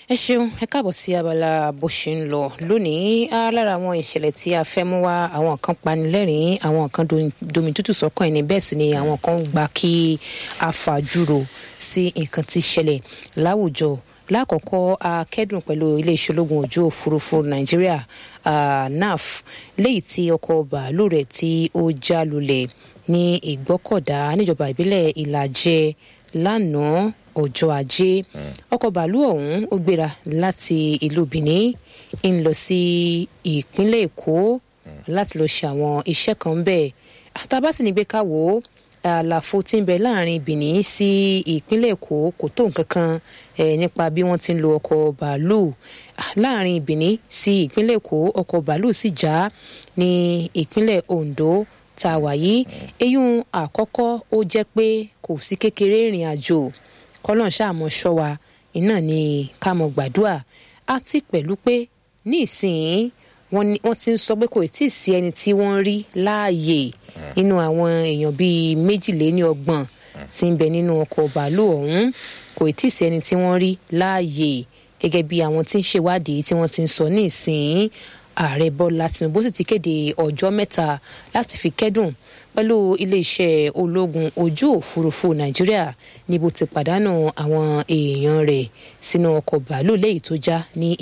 ẹ ṣeun ẹ káàbọ̀ sí abala bó ṣe ń lọ lónìí á lára àwọn ìṣẹ̀lẹ̀ tí a fẹ́ mú wá àwọn kan panilẹ́rìn àwọn kan domi tútù sọ́kàn ẹni bẹ́ẹ̀ sì ni àwọn kan gba kí a fàjúrò sí nǹkan tí ṣẹlẹ̀ láwùjọ lákọ̀ọ́kọ́ a kẹ́dùn pẹ̀lú iléeṣẹ́ ológun ojú òfurufú nàìjíríà naf léyìí tí ọkọ̀ bàálù rẹ̀ tí ó já lulẹ̀ ní ìgbọ́kọ̀dá níjọba ìbílẹ̀ ìlàjẹ lánàá ọjọ́ ajé ọkọ̀ bàálù ọ̀hún ó gbéra láti ìlú benin ń lọ sí ìpínlẹ̀ èkó láti lọ ṣe àwọn iṣẹ́ kan bẹ́ẹ̀ àtàbá sì ní gbé ká wò ó àlàfo tí ń bẹ láàrin benin sí ìpínlẹ̀ èkó kò tó nǹkan kan nípa bí wọ́n ti ń lo ọkọ̀ bàálù láàrin benin sí ìpínlẹ̀ èkó ọkọ̀ bàálù sì já ní ìpínlẹ̀ ondo tá a wà yìí eyín àkọ́kọ́ ó jẹ́ pé kò sí kékeré ìrìn àjò kọ́lọ́n ṣàmọ́ ṣọ́ wa iná ni ká mọ̀ gbàdúrà àti pẹ̀lú pé ní ìsìn wọ́n ti ń sọ pé kò tí ì sí ẹni tí wọ́n rí láàyè nínú àwọn èèyàn bíi méjìléníọgbọ̀n tí ń bẹ nínú ọkọ̀ bàálù ọ̀hún kò tí ì sí ẹni tí wọ́n rí láàyè gẹ́gẹ́ bí àwọn tí ń ṣèwádìí tí wọ́n ti ń sọ ní ìsìn ààrẹ bọ́lá tinubu sì ti kéde ọjọ́ mẹ́ta láti fi kẹ́dùn pẹ̀lú iléeṣẹ́ ológun ojú òfurufú nàìjíríà níbo ti pàdánù àwọn èèyàn rẹ̀ sínú ọkọ̀ bàálù léyìí tó já ní